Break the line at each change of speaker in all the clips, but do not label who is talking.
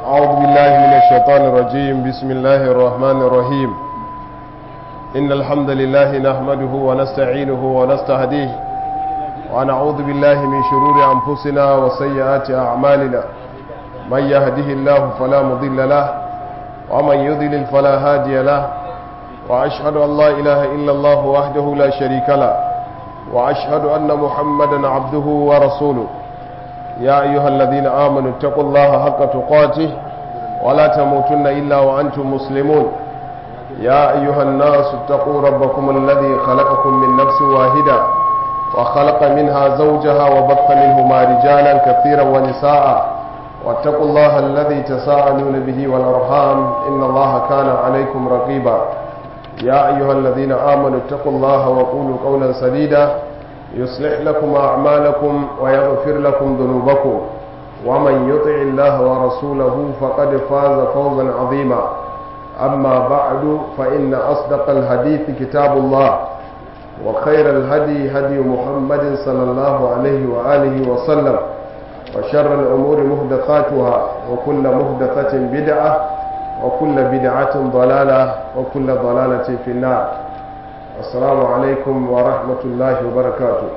أعوذ بالله من الشيطان الرجيم بسم الله الرحمن الرحيم إن الحمد لله نحمده ونستعينه ونستهديه ونعوذ بالله من شرور أنفسنا وسيئات أعمالنا من يهده الله فلا مضل له ومن يضلل فلا هادي له وأشهد أن لا إله إلا الله وحده لا شريك له وأشهد أن محمدا عبده ورسوله يا أيها الذين آمنوا اتقوا الله حق تقاته ولا تموتن إلا وأنتم مسلمون يا أيها الناس اتقوا ربكم الذي خلقكم من نفس واحدة وخلق منها زوجها وبث منهما رجالا كثيرا ونساء واتقوا الله الذي تساءلون به والأرحام إن الله كان عليكم رقيبا يا أيها الذين آمنوا اتقوا الله وقولوا قولا سديدا يصلح لكم أعمالكم ويغفر لكم ذنوبكم ومن يطع الله ورسوله فقد فاز فوزا عظيما أما بعد فإن أصدق الحديث كتاب الله وخير الهدي هدي محمد صلى الله عليه وآله وسلم وشر الأمور مهدثاتها وكل مهدثة بدعة وكل بدعة ضلالة وكل ضلالة في النار السلام عليكم ورحمة الله وبركاته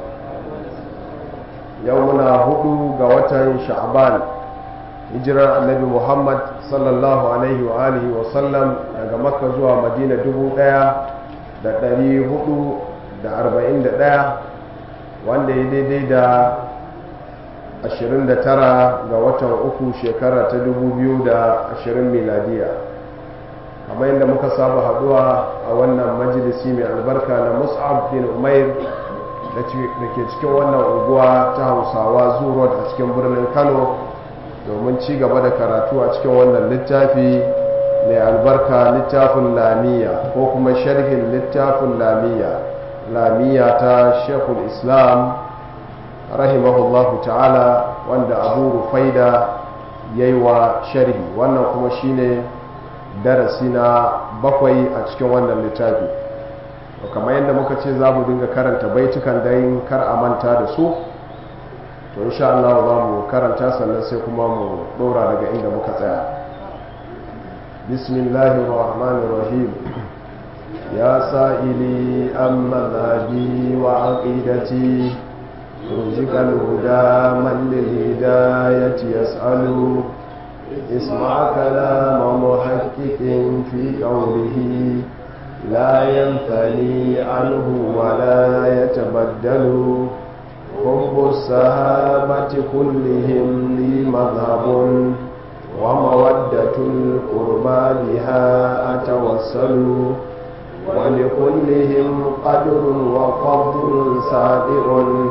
يومنا هدو قوة شعبان hijirar annabi muhammad sallallahu alaihi wa alihi wa sallam daga makka zuwa madina dubu daya da dari hudu da arba'in da daya wanda ya daidai da ashirin da tara ga watan uku shekara ta dubu biyu da ashirin miladiya kamar yadda muka saba haduwa a wannan majalisi mai albarka na mus'ab bin umair da ke cikin wannan unguwa ta hausawa zuwa a cikin birnin kano domin ci gaba da karatu a cikin wannan littafi mai albarka littafin lamiya ko kuma sharhin littafin lamiya lamiya ta shekul islam rahimahullahu ta'ala wanda abu rufaida ya yi wa sharhi wannan kuma shine darasi na bakwai a cikin wannan littafi kamar yadda muka ce za mu dinga karanta baitukan dayin kar a manta da su to insha Allah za mu karanta sannan sai kuma mu dora daga inda muka tsaya bismillahir rahmanir rahim ya sa'ili amma zabi wa aqidati ruzqal huda man lil hidayati yas'alu اسمع كلام محقق في قوله لا ينثني عنه ولا يتبدل حب الصحابة كلهم لي مذهب ومودة القربى بها أتوسل ولكلهم قدر وفضل سابق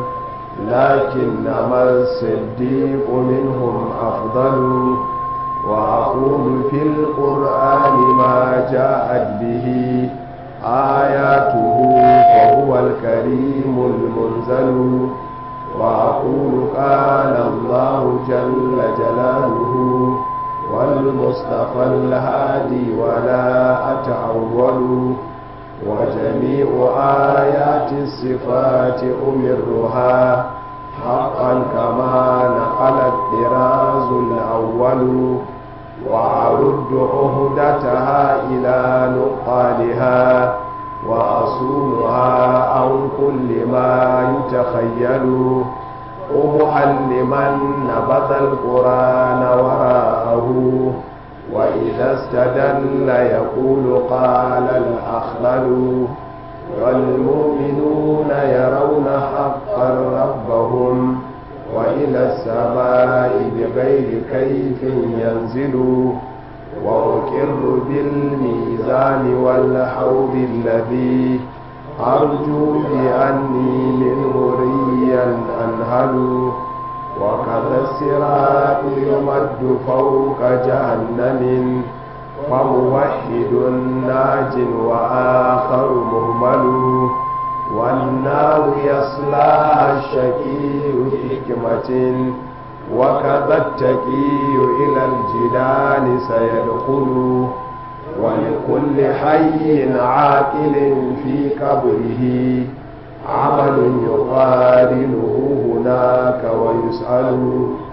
لكنما الصديق منهم أفضل وأقول في القرآن ما جاءت به آياته فهو الكريم المنزل وأقول قال الله جل جلاله والمصطفى الهادي ولا أتعول وجميع آيات الصفات أمرها حقا كما نقل الطراز الأول وأرد عهدتها إلى نقالها وأصونها عن كل ما يتخيل قبحا لمن نبذ القرآن وراءه وإذا استدل يقول قال الأخلل والمؤمنون يرون حقا ربهم وإلى السماء بغير كيف ينزل وأقر بالميزان والحوض الذي أرجو بأني منه ريا أنهل وكذا الصراط يمد فوق جهنم فموحد ناج وآخر مهمل والنار يصلاها الشقي بحكمة وكذا التقي إلى الجنان سيدخل ولكل حي عاقل في قبره عمل يقارنه هناك ويسأل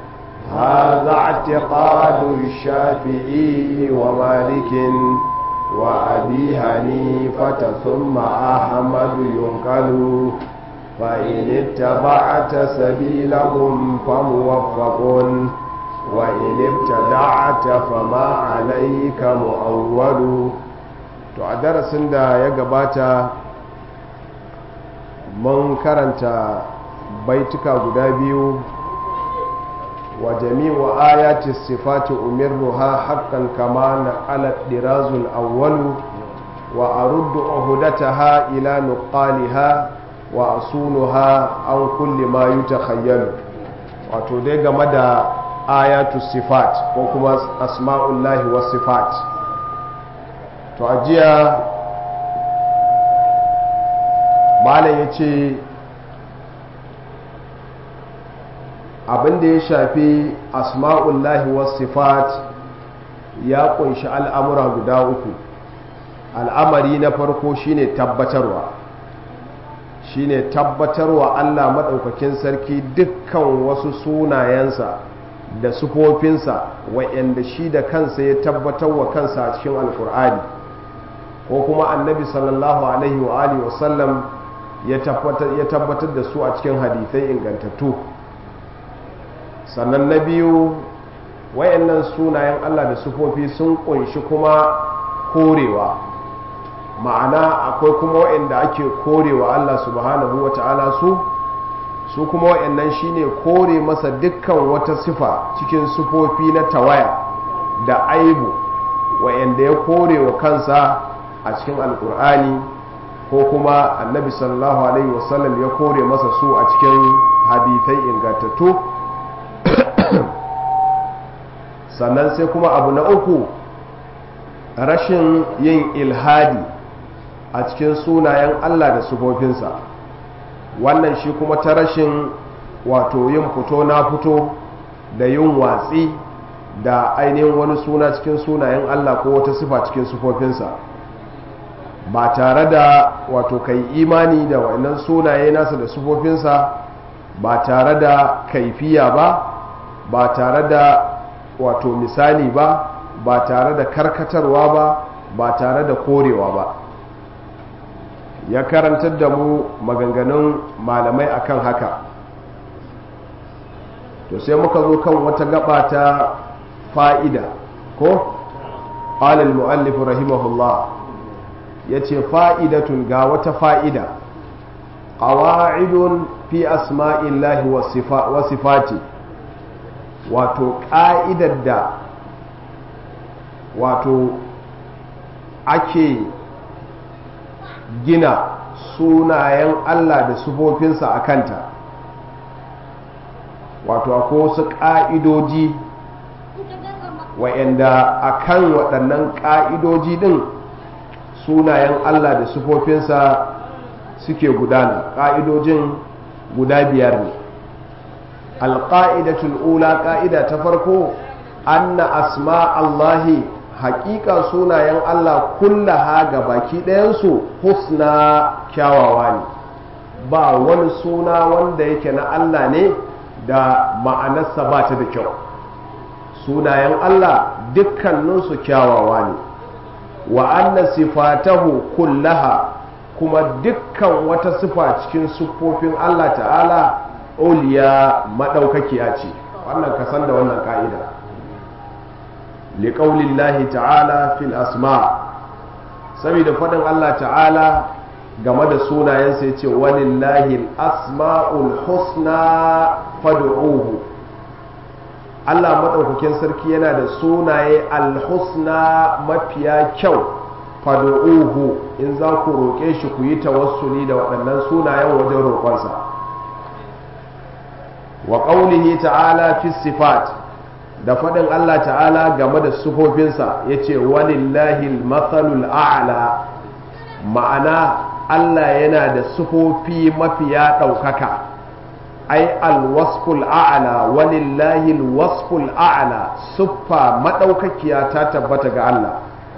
هذا اعتقاد الشافعي ومالك وأبي حنيفة ثم أحمد ينقل فإن اتبعت سبيلهم فموفق وإن ابتدعت فما عليك مؤول to a darasin da ya gabata mun karanta baituka guda biyu wa jami'u ayati sifati umirruha haqqan kama naqala dirazul awwalu wa aruddu uhudataha ila nuqaliha wa asunuha an kulli ma yutakhayyalu wato dai game da ayatu sifat ko kuma asma'ullahi was sifat to ajiya malam yace abinda ya shafi asma'ullahi was sifat ya kunshi al'amura guda uku al'amari na farko shine tabbatarwa shine tabbatarwa Allah maɗaukakin sarki dukkan wasu sunayensa da sufofinsa wa'yanda shi da kansa ya tabbatar wa kansa a cikin alkur'ani ko kuma annabi sallallahu alaihi wa alihi wasallam ya tabbatar da su a cikin hadithai ingantattu sannan na biyu wayannan sunayen Allah da sufofi sun kunshi kuma korewa ma'ana akwai kuma wa'anda ake korewa Allah subhanahu wa ta'ala su su kuma wa'annan shine kore masa dukkan wata sifa cikin sufofi na tawaya da aibu wa'anda ya kore wa kansa a cikin alkur'ani ko kuma annabi sallallahu alaihi wasallam ya kore masa su a cikin hadithai ingantattu sannan sai kuma abu na uku rashin yin ilhadi a cikin sunayen Allah da sufofinsa wannan shi kuma ta rashin wato yin fito na fito da yin watsi da ainihin wani suna cikin sunayen Allah ko wata sifa cikin sufofinsa ba tare da wato kai imani da wannan sunaye nasa da sufofinsa ba tare da kaifiya ba ba tare da wato misali ba ba tare da karkatarwa ba ba tare da korewa ba ya karantar da mu maganganun malamai akan haka to sai muka zo kan wata gaba ta fa'ida ko alal mu'allif rahimahullah ya ce fa'idatun ga wata fa'ida ƙawa'idun fi asma'illahi wa sifati wato ƙa'idar da wato ake gina sunayen Allah da sufofinsa a kanta wato akwai wasu ƙa'idoji wa'yanda a kan waɗannan ƙa'idoji ɗin sunayen Allah da sufofinsa suke gudana ƙa'idojin guda biyar ne alƙa'idatul ula ƙa'ida ta farko anna asma Allahi haƙiƙa sunayen Allah kullaha ga baki ɗayansu husna kyawawa ne ba wani suna wanda yake na Allah ne da ma'anarsa ba ta da kyau sunayen Allah dukkaninsu kyawawa ne wa anna sifatahu kullaha kuma dukkan wata sifa cikin siffofin Allah ta'ala uliya maɗaukakiya ce wannan kasan da wannan ka'ida liƙaulillahi ta'ala fil asma saboda faɗin Allah ta'ala game da sunayensa ya ce walillahi asma'ul husna fad'uhu Allah maɗaukakin sarki yana da sunaye alhusna mafiya kyau fad'uhu in za ku roƙe shi ku yi tawassuli da waɗannan sunayen wajen roƙonsa wa ƙaunihi ta'ala fi sifat da faɗin Allah ta'ala game da sufofinsa ya ce walillahi matsalul a'la ma'ana Allah yana da sufofi mafiya ɗaukaka ai alwasful a'la walillahi alwasful a'la siffa maɗaukakiya ta tabbata ga Allah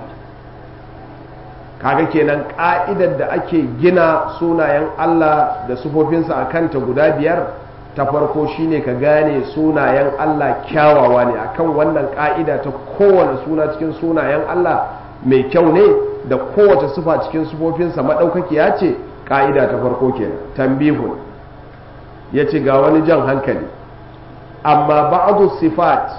kaga kenan ka'idar da ake gina sunayen Allah da sufofinsa a kanta guda biyar ta farko shine ka gane sunayen Allah kyawawa ne akan wannan ka'ida ta kowane suna cikin sunayen Allah mai kyau ne da kowace sufa cikin sufofinsa maɗaukakiya ce ka'ida ta farko kenan tambihun ya ce ga wani jan hankali amma ba'adu sifat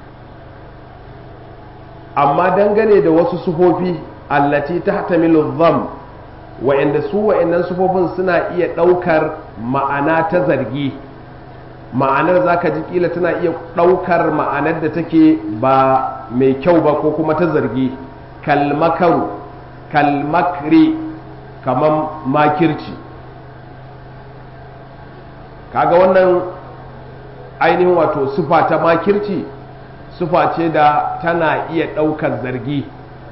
amma dangane da wasu sufofi allati tahtamilu dham wa'anda su wa'annan sufofin suna iya ɗaukar ma'ana ta zargi ma'anar zaka ji kila tana iya ɗaukar ma'anar da take ba mai kyau ba ko kuma ta zargi kalmakaru kalmakri kamar makirci kaga wannan ainihin wato sufa ta makirci sufa ce da tana iya ɗaukar zargi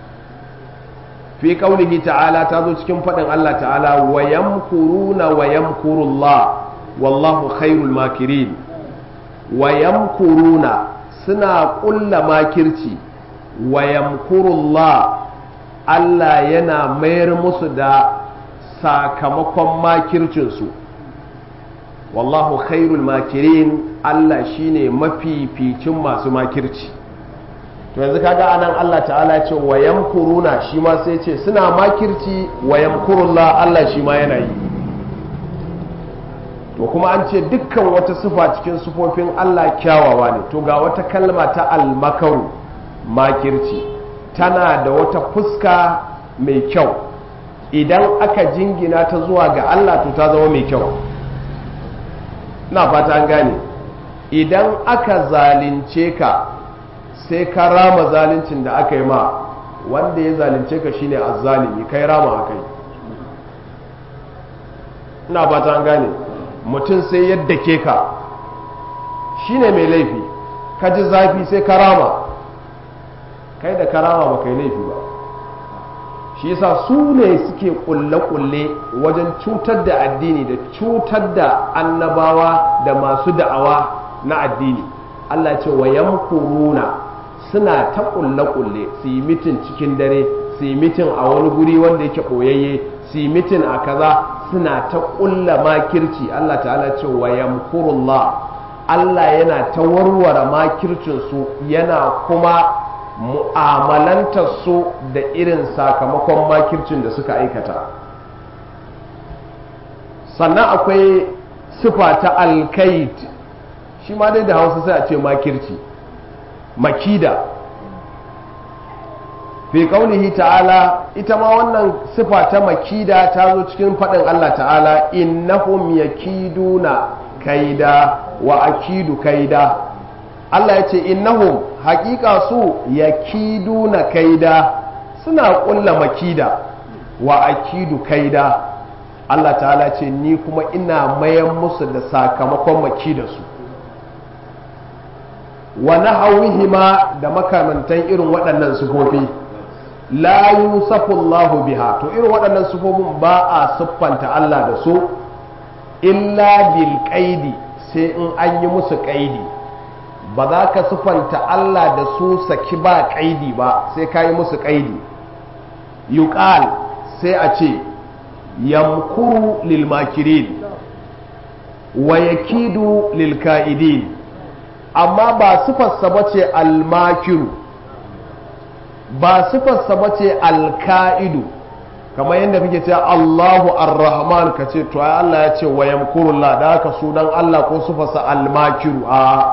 fi ƙaunihi ta'ala ta zo cikin faɗin Allah ta'ala wa yamkuruna wa yamkurullah wallahu khairul makirin wa yamkuruna suna ƙulla makirci wa yamkurullah Allah yana mayar musu da sakamakon makircinsu wallahu khairul makirin Allah shine mafificin masu makirci to yanzu kaga anan Allah ta'ala ce wa yamkuruna shi ma sai ce suna makirci wa yamkurullah Allah shi ma yana yi to kuma an ce dukkan wata sifa cikin sifofin Allah kyawawa ne to ga wata kalma ta almakaru makirci tana da wata fuska mai kyau idan aka jingina ta zuwa ga Allah to ta zama mai kyau na fata an gane idan aka zalunce ka sai ka rama zaluncin da aka yi ma wanda ya zalunce ka shine azzalimi kai rama a kai ina fata an gane mutum sai yadda ke ka shine mai laifi ka ji zafi sai ka rama kai da ka rama ba kai laifi ba shi yasa su ne suke kulle-kulle wajen cutar da addini da cutar da annabawa da masu da'awa na addini Allah ce wa yamkuruna suna ta kulle-kulle su yi mitin cikin dare su yi mitin a wani guri wanda yake ɓoyayye su yi mitin a kaza suna ta kulla makirci Allah ta'ala ce wa yamkurullah Allah yana ta warware makircinsu yana kuma mu'amalantar su da irin sakamakon makircin da suka aikata sannan akwai sifa ta alkaid shi ma dai da hausa sai a ce makirci makida fi kaunihi ta'ala ita ma wannan sifa ta makida ta zo cikin faɗin Allah ta'ala innahum yakiduna kaida wa akidu kaida Allah ya ce innahum haƙiƙa su yakiduna kaida suna ƙulla makida wa akidu kaida Allah ta'ala ce ni kuma ina mayan musu da sakamakon makidarsu wa nahawihima da makamantan irin waɗannan sufofi la yusafu Allahu biha to irin waɗannan sufofin ba a siffanta Allah da su illa bil qaidi sai in an yi musu qaidi ba za ka siffanta Allah da su saki ba qaidi ba sai ka yi musu qaidi yuqal sai a ce yamkuru lil makirin wa yakidu lil ka'idin amma ba sifarsa ba ce almakiru ba sifarsa ba ce alka'idu kamar yadda kake ce Allahu ar-Rahman ka ce to Allah ya ce wa yamkurullah da haka sunan Allah ko sifarsa almakiru a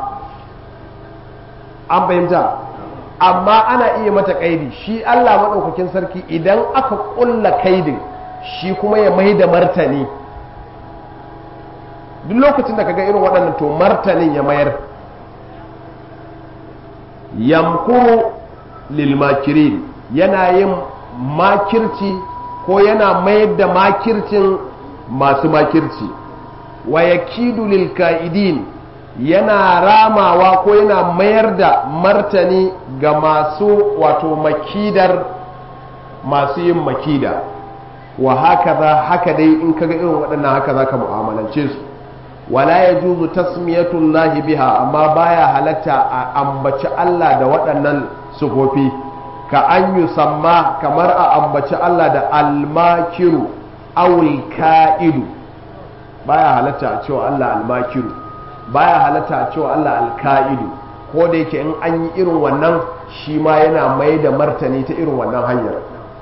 an fahimta amma ana iya mata kaidi shi Allah maɗaukakin sarki idan aka ƙulla kaidin shi kuma ya mai da martani duk lokacin da kaga irin waɗannan to martanin ya mayar yamkuru lilmakirin yana yin makirci ko yana mayar da makircin masu makirci wa yakidu lilka'idin yana ramawa ko yana mayar da martani ga masu wato makidar masu yin makida wa haka za haka dai in kaga irin waɗannan haka za ka mu'amalance su wala ya juzu tasmiyatullahi biha amma baya halatta a ambaci Allah da waɗannan sufofi ka an yi samma kamar a ambaci Allah da almakiru awul ka'idu baya halatta a cewa Allah almakiru baya halatta cewa Allah alka'idu ko da yake in an yi irin wannan shi ma yana mai da martani ta irin wannan hanyar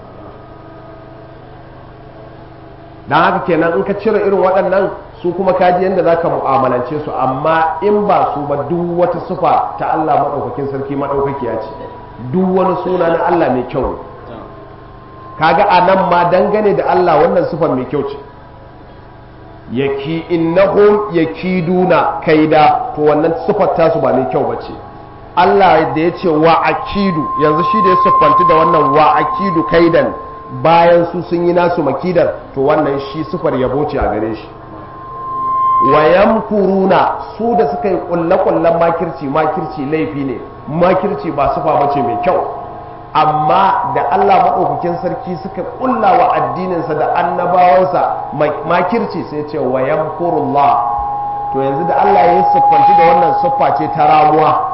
don haka kenan in ka cire irin waɗannan su kuma kaji yadda za ka mu'amalance su amma in ba su ba duk wata sufa ta Allah maɗaukakin sarki maɗaukakiya ce duk wani suna na Allah mai kyau kaga a nan ma dangane da Allah wannan sufar mai kyau ce yaki innahum yakiduna kaida to wannan sufar tasu ba mai kyau bace Allah da ya ce wa akidu yanzu shi da ya siffanti da wannan wa akidu kaidan bayan su sun yi nasu makidar to wannan shi sufar yabo ce a gare shi wa yamkuruna su da suka yi kullakullan makirci makirci laifi ne makirci ba sufa bace mai kyau amma da Allah maɗaukakin sarki suka ƙulla wa addininsa da annabawansa makirci sai ce wa yamkurullah to yanzu da Allah ya yi siffanci da wannan siffa ce ta ramuwa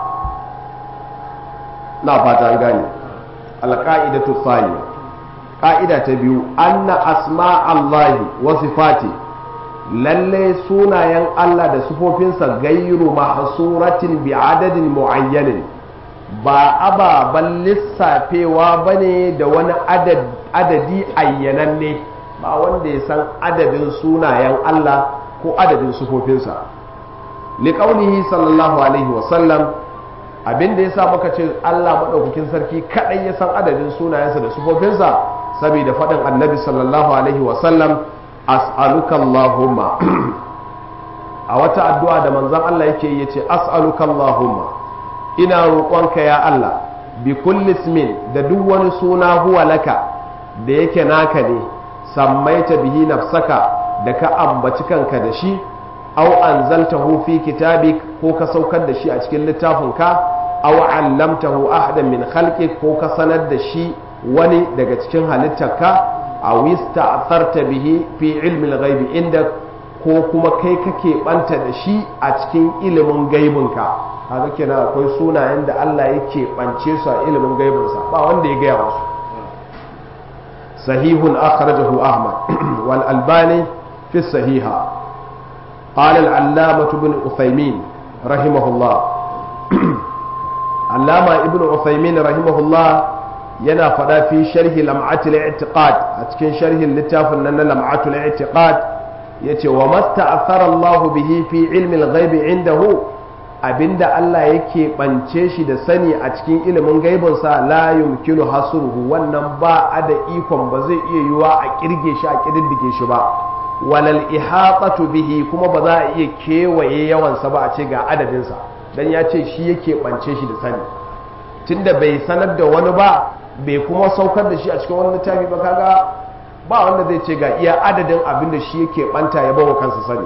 na fata an gane alƙa'idatu thaniya ƙa'ida ta biyu anna asma Allahi wa sifati lalle sunayen Allah da sifofinsa gairu mahsuratin bi adadin muayyanin ba ababen lissafewa ba ne da wani adadi ayyananne ba wanda ya san adadin sunayen Allah ko adadin sufofinsa liƙaunihi sallallahu alaihi wasallam abinda ya sa muka ce Allah maɗaukakin sarki kaɗai ya san adadin sunayensa da sufofinsa saboda faɗin annabi sallallahu alaihi wasallam as'aluka Allahumma a wata addu'a da manzon Allah yake yi yace as'aluka Allahumma ina roƙonka ya Allah bi kulli ismin da duk wani suna huwa laka da yake naka ne sammaita bihi nafsaka da ka ambaci kanka da shi aw anzaltahu fi kitabik ko ka saukar da shi a cikin littafinka aw allamtahu ahadan min khalqik ko ka sanar da shi wani daga cikin halittarka aw ista'tharta bihi fi ilmi al-ghaibi inda ko kuma kai kake banta da shi a cikin ilimin gaibinka haka kenan akwai sunayen da Allah yake bance su a ilimin gaibinsa ba wanda ya gaya wasu sahihun akhrajahu ahmad wal albani fi sahiha قال العلامة ابن عثيمين رحمه الله علامة ابن عثيمين رحمه الله yana faɗa fi sharhi lam'atul i'tiqad a cikin sharhin littafin nan na lam'atul i'tiqad yace wa masta'athara Allah bihi fi ilmi al-ghaib indahu abinda Allah yake bance shi da sani a cikin ilimin gaibinsa la yumkinu hasruhu wannan ba a da ikon ba zai iya yiwa a kirge shi a kididdige shi ba walal ihatatu bihi kuma ba za a iya kewaye yawansa ba a ce ga adadinsa dan ya ce shi yake bance shi da sani tunda bai sanar da wani ba bai kuma saukar da shi a cikin wani littafi ba kaga ba wanda zai ce ga iya adadin abin da shi yake banta ya bawa kansa sani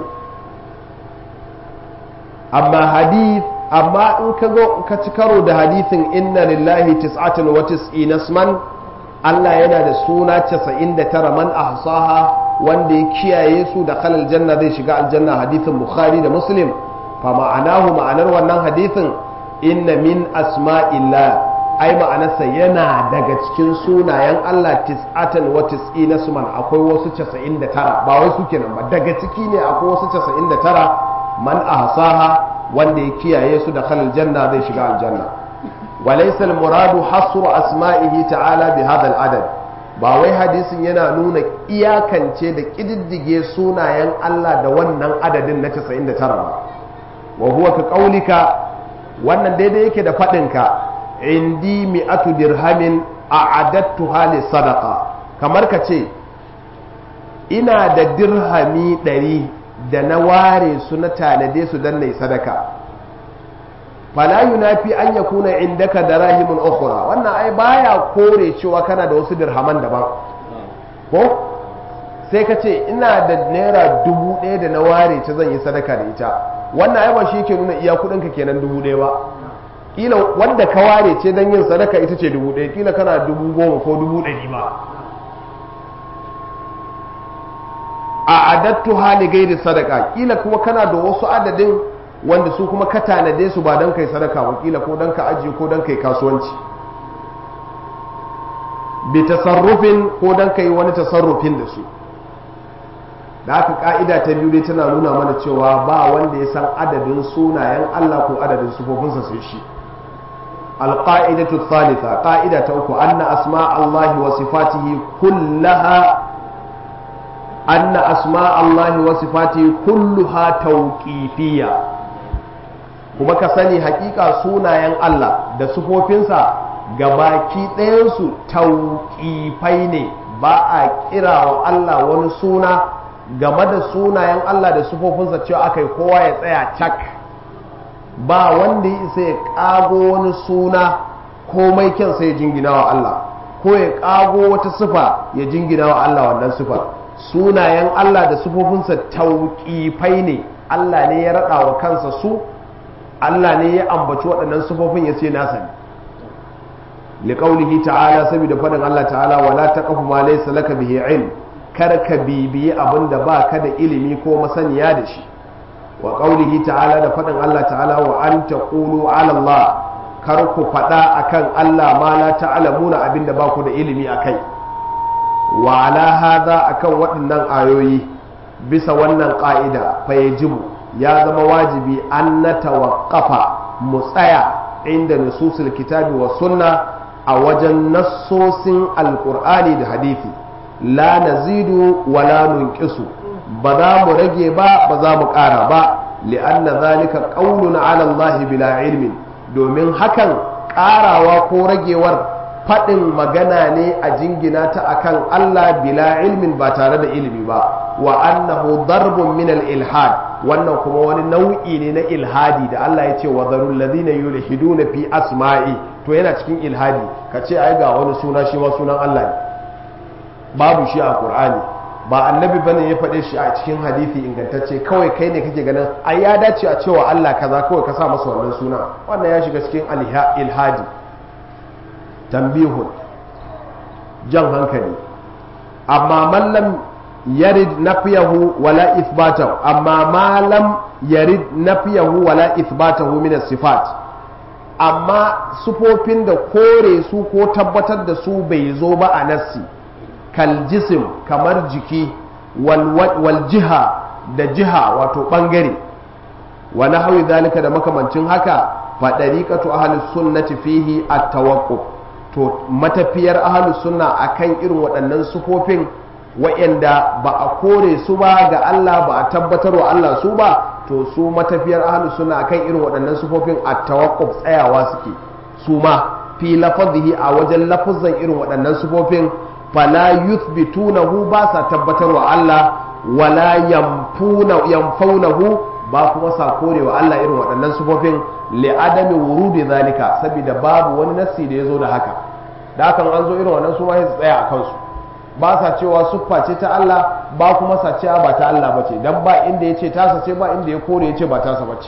amma hadith amma in ka zo ka ci karo da hadithin inna lillahi tis'atan wa tis'ina isman Allah yana da suna 99 man ahsaha wanda ya kiyaye su da khalal janna zai shiga aljanna hadithin bukhari da muslim fa ma'anahu ma'anar wannan hadithin inna min asma'illah ai ma'anarsa yana daga cikin sunayen Allah tis'atan wa tis'ina suman akwai wasu 99 ba wai su kenan ba daga ciki ne akwai wasu 99 man ahsaha wanda ya kiyaye su da khalal janna zai shiga aljanna walaysa al-muradu hasru asma'ihi ta'ala bi hadha al-adad ba wai hadisin yana nuna iyakance da kididdige sunayen Allah da wannan adadin na 99 ba wa huwa ka qaulika wannan daidai yake da faɗinka indi mi'atu dirhamin a'adattu hali sadaqa kamar ka ce ina da dirhami ɗari da na ware su na tanade su don na sadaka fala yunafi an yakuna indaka darahimun ukhra wannan ai baya kore cewa kana da wasu dirhaman daban ko sai ka ce ina da naira dubu ɗaya da na ware ta zan yi sadaka da ita wannan ai ba shi ke nuna iya kuɗinka kenan dubu ɗaya ba kila wanda ka ware ce don yin sadaka ita ce dubu ɗaya kila kana dubu goma ko dubu ɗari ba a adattu hali gairi sadaka kila kuma kana da wasu adadin wanda su kuma ka tanade su ba don kai sadaka ba kila ko don ka ajiye ko don kai kasuwanci bi tasarrufin ko don kai wani tasarrufin da su da haka ka'ida ta biyu dai tana nuna mana cewa ba wanda ya san adadin sunayen Allah ko adadin sufofinsa sai shi alqa'idatu thalitha qa'ida ta uku anna asma Allah wa sifatihi kullaha anna asma Allah wa sifatihi kulluha tawqifiyya kuma ka sani hakika sunayen Allah da sufofinsa gabaki ɗayansu tauƙifai ne ba a kira wa Allah wani suna game da sunayen Allah da sufofinsa cewa aka yi kowa ya tsaya cak ba wanda ya isa ya ƙago wani suna komai kyan sai ya jingina wa Allah ko ya ƙago wata sifa ya jingina wa Allah wannan sifar sunayen Allah da sufofinsa tauƙifai ne Allah ne ya raɗa wa kansa su Allah ne ya ambaci waɗannan sufofin ya ce nasa ne liƙaunihi ta'ala saboda faɗin Allah ta'ala wala taqfu ma laysa laka bihi ilm kar ka bibiyi abin da ba ka da ilimi ko masaniya da shi wa qaulihi ta'ala da faɗin Allah ta'ala wa an taqulu 'ala Allah kar ku faɗa akan Allah ma la ta'lamuna abin da ba ku da ilimi akai wa ala hadha akan waɗannan ayoyi bisa wannan ƙa'ida fa yajibu ya zama wajibi an na tawaqqafa mu tsaya inda nususul kitabi wa sunna a wajen nassosin alkur'ani da hadithi la nazidu wa la nunqisu ba za mu rage ba ba za mu ƙara ba li'anna zalika qaulun ala Allah bila ilmin domin hakan ƙarawa ko ragewar faɗin magana ne a jingina ta akan Allah bila ilmin ba tare da ilimi ba wa annahu darbun min al-ilhad wannan kuma wani nau'i ne na ilhadi da Allah ya ce wa zarul ladina yulhiduna fi asma'i to yana cikin ilhadi ka ce ai ga wani suna shi ma sunan Allah ne babu shi a Qur'ani ba annabi bane ya faɗe shi a cikin hadisi ingantacce kawai kai ne kake ganin ai ya dace a cewa Allah kaza kawai ka sa masa wannan suna wannan ya shiga cikin ilhadi tambihun jan hankali amma mallam yarid nafiyahu wala ithbatahu amma ma lam yarid nafiyahu wala ithbatahu min sifat amma sufofin da kore su ko tabbatar da su bai zo ba a nassi kal jisim kamar jiki wal jiha da jiha wato bangare wa nahwi zalika da makamancin haka fa dariqatu ahli sunnati fihi at-tawaqquf to matafiyar ahli sunna akan irin waɗannan sufofin wa'yanda ba a kore su ba ga Allah ba a tabbatar wa Allah su ba to su matafiyar ahlus sunna akan irin waɗannan sufofin a tawakkuf tsayawa suke su ma fi lafazihi a wajen lafazan irin waɗannan sufofin fala yuthbitunahu ba sa tabbatar wa Allah wala yamfuna yamfaunahu ba kuma sa kore wa Allah irin waɗannan sufofin li adami wurudi zalika saboda babu wani nassi da ya zo da haka da hakan an zo irin wannan su ma sai tsaya a kansu ba sa cewa siffa ce ta Allah ba kuma sa cewa ba ta Allah bace dan ba inda yace tasa ce ba inda ya kore yace ba tasa bace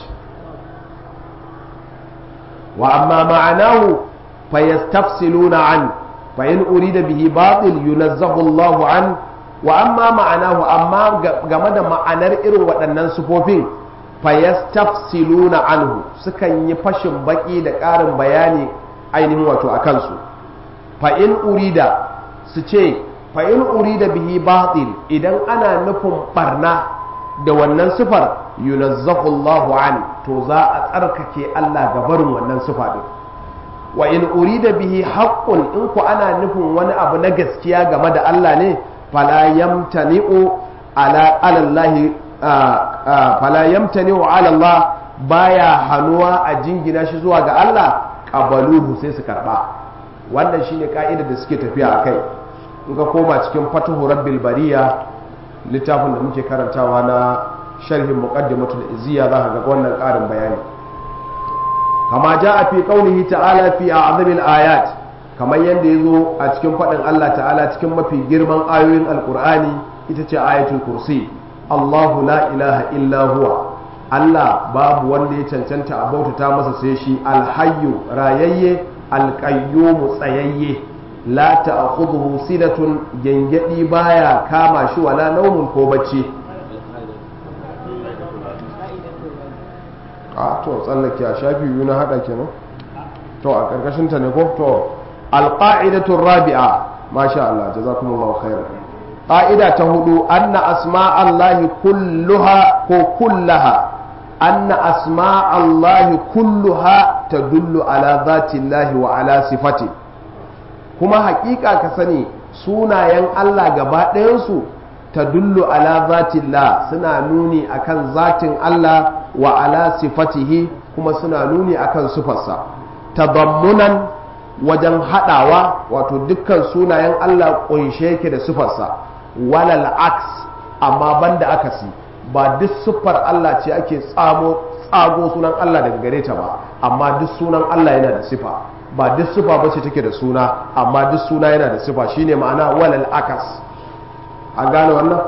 wa amma ma'anahu fayastafsiluna an fa in urida bihi batil yunazzahu Allahu an wa amma ma'anahu amma game da ma'anar irin waɗannan sifofin fayastafsiluna anhu sukan yi fashin baki da ƙarin bayani ainihin wato a kansu fa in urida su ce fa in urida bihi batil idan ana nufin barna da wannan sifar yunazzahu Allahu an to za a tsarkake Allah ga barin wannan sifa din wa in urida bihi haqqun in ku ana nufin wani abu na gaskiya game da Allah ne fala yamtani'u ala Allah fala yamtani'u ala Allah baya hanuwa a jingina shi zuwa ga Allah qabaluhu sai su karba wannan shine ka'idar da suke tafiya akai in ka koma cikin fatuhu rabbil bariya littafin da muke karantawa na sharhin muqaddimatul iziya za ka ga wannan ƙarin bayani kama ja a fi qaulihi ta'ala fi a'zamil ayat kamar yadda yazo a cikin faɗin Allah ta'ala cikin mafi girman ayoyin alqur'ani ita ce ayatul kursi Allahu la ilaha illa huwa Allah babu wanda ya cancanta a bautata masa sai shi alhayyu rayayye alqayyumu tsayayye la ta'khudhuhu sinatun gengedi baya kama shi wala naumun ko bacci a to tsallake a shafi biyu na hada kenan to a karkashin ta ne ko to alqa'idatu rabi'a masha Allah jazakumullahu khairan ƙa'ida ta hudu anna asma'allahi kulluha ko kullaha anna asma'allahi kulluha tadullu ala zatillahi wa ala sifati kuma haƙiƙa ka sani sunayen Allah gaba ɗayansu tadullu ala zatillah suna nuni akan zatin Allah wa ala sifatihi kuma suna nuni akan sifarsa tadammunan wajen haɗawa wato dukkan sunayen Allah ƙunshe yake da sifarsa walal aks amma banda akasi ba duk siffar Allah ce ake tsamo tsago sunan Allah daga gare ta ba amma duk sunan Allah yana da sifa ba duk sifa ba ce take da suna amma duk suna yana da sifa shine ma'ana walal akas an gane wannan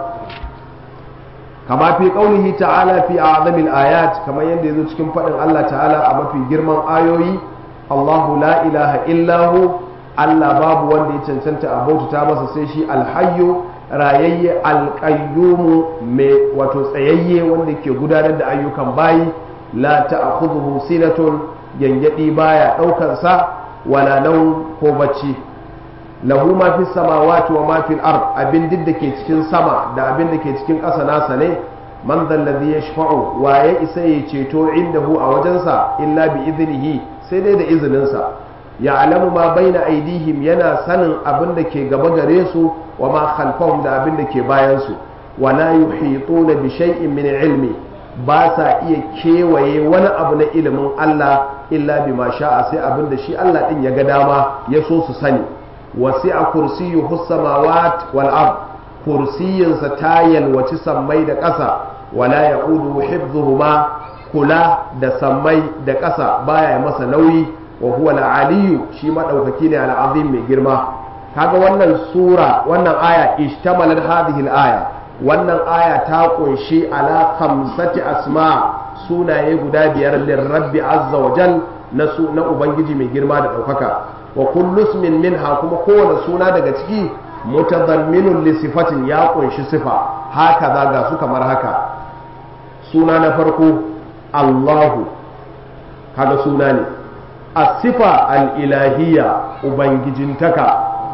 kama fi qaulihi ta'ala fi a'zamil ayat kamar yadda yazo cikin faɗin Allah ta'ala a mafi girman ayoyi Allahu la ilaha illahu Allah babu wanda ya cancanta a bautata masa sai shi alhayyu rayayye alƙayyumu mai wato tsayayye wanda ke gudanar da ayyukan bayi la ta'khudhuhu sinatun gyangyadi baya ɗaukar sa wala nau ko bacci lahu ma fi samawati wa ma fil ard abin duk da ke cikin sama da abin da ke cikin ƙasa nasa ne man dhal ladhi yashfa'u wa ya isa ya ceto indahu a wajensa illa bi idnihi sai dai da izininsa ya alamu ma baina aidihim yana sanin abin da ke gaba gare su wa ma khalfahum da abin da ke bayan su wa la yuhituna bi shay'in min ilmi ba sa iya kewaye wani abu na ilimin Allah illa bi ma sha'a sai abin da shi Allah din ya ga dama ya so su sani wasi'a kursiyyuhu samawat wal ard kursiyinsa ta yalwaci sammai da ƙasa wala ya'udu hifdhuhuma kula da sammai da ƙasa baya masa nauyi wa huwa al-aliyu shi madaukaki ne al-azim mai girma kaga wannan sura wannan aya ishtamalat hadhihi al-aya wannan aya ta kunshi ala khamsati asma sunaye guda biyar lirabbi azza wa jal na su na ubangiji mai girma da daukaka wa kullu ismin minha kuma kowane suna daga ciki mutadamminun li sifatin ya kunshi sifa haka za ga su kamar haka suna na farko Allahu kaga suna ne asifa al'ilahiyya ubangijintaka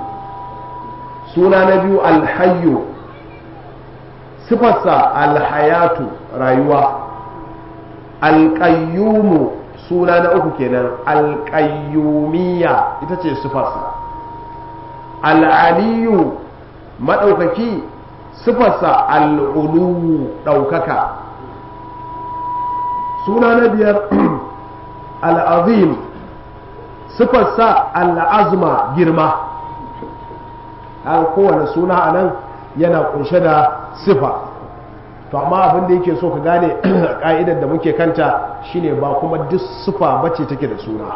suna na biyu alhayyu sifarsa alhayatu rayuwa alƙayyumu suna na uku kenan alƙayyumiya ita ce sifarsa al'aliyu maɗaukaki sifarsa al'ulu ɗaukaka suna na biyar al'azim sifarsa al'azma girma har kowane suna a nan yana kunshe da sifa to amma abin da yake so ka gane ka'idar da muke kanta shine ba kuma duk sifa bace take da suna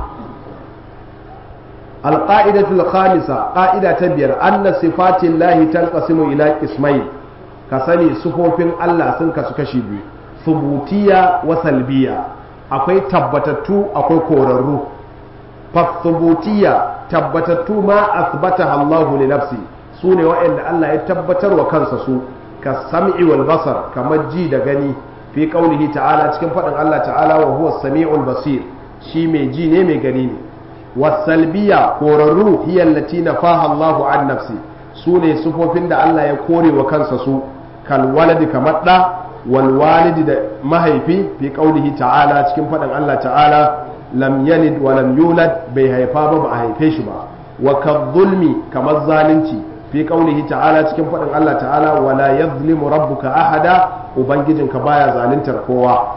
alƙa'idatul khamisa ƙa'ida ta biyar anna sifatin lahi tanqasimu ila ismail ka sani sifofin Allah sun kasu kashi biyu subutiya wa salbiya akwai tabbatattu akwai korarru fasubutiya tabbatattu ma asbata Allahu li nafsi su ne waɗanda Allah ya tabbatar wa kansa su ka sam'i wal basar kamar ji da gani fi qaulihi ta'ala cikin faɗin Allah ta'ala wa huwa sami'ul basir shi mai ji ne mai gani ne wasalbiya korarru hiya allati nafaha Allahu an nafsi su ne sufofin da Allah ya kore wa kansa su kal waladi kamar da wal walidi da mahaifi fi qaulihi ta'ala cikin faɗin Allah ta'ala lam yalid wa lam yulad bai haifa ba ba a haife shi ba wa kadhulmi kamar zalunci fi qaulihi ta'ala cikin faɗin Allah ta'ala wala yadhlimu rabbuka ahada ubangijinka baya zaluntar kowa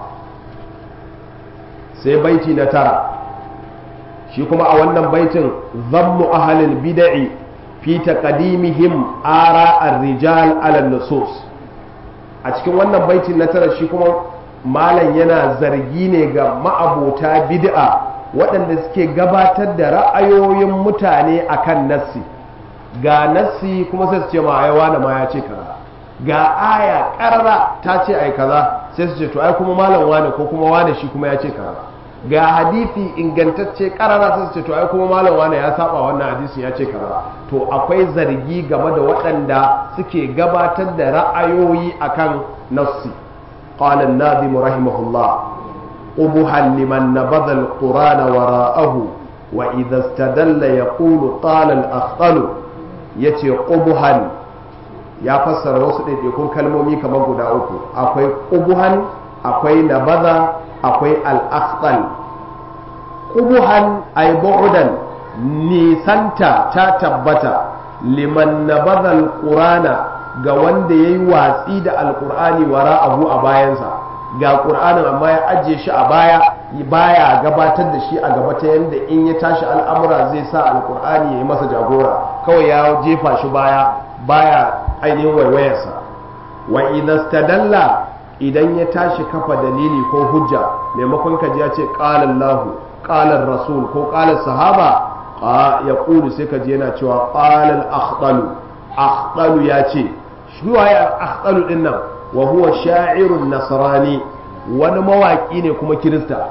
sai baiti na tara shi kuma a wannan baitin zammu ahalil bid'i fi taqdimihim ara ar-rijal ala nusus a cikin wannan baitin na tara shi kuma malam yana zargi ne ga ma'abota bid'a waɗanda suke gabatar da ra'ayoyin mutane akan nassi ga nassi kuma sai su ce ma ai wani ma ya ce kaza ga aya karara ta ce ai kaza sai su ce to ai kuma malam wane ko kuma wane shi kuma ya ce kaza ga hadisi ingantacce karara sai su ce to ai kuma malam wane ya saba wannan hadisi ya ce kaza to akwai zargi game da waɗanda suke gabatar da ra'ayoyi akan nassi qala an-nazim rahimahullah ubuhan liman nabadha al-qur'ana wara'ahu wa idha istadalla yaqulu qala al-akhtalu yace qubuhan ya fassara wasu ɗaiɗaikun kalmomi kamar guda uku akwai ƙubuhan akwai nabaza akwai al'akhtal ƙubuhan ay bu'udan nisanta ta tabbata liman nabaza alqur'ana ga wanda yayi watsi da alqur'ani wara abu a bayansa ga qur'anin amma ya ajiye shi a baya baya gabatar da shi a gaba ta yanda in ya tashi al'amura zai sa alqur'ani ya yi masa jagora kawai ya jefa shi baya baya ainihin waiwayarsa wa idastadalla idan ya tashi kafa dalili ko hujja maimakon kaji ya ce qala Allahu qala rasul ko qala sahaba ya ƙulu sai ka je yana cewa ƙalal akhdalu akhdalu ya ce shi waye akhdalu din nan wa huwa sha'irun nasrani wani mawaƙi ne kuma kirista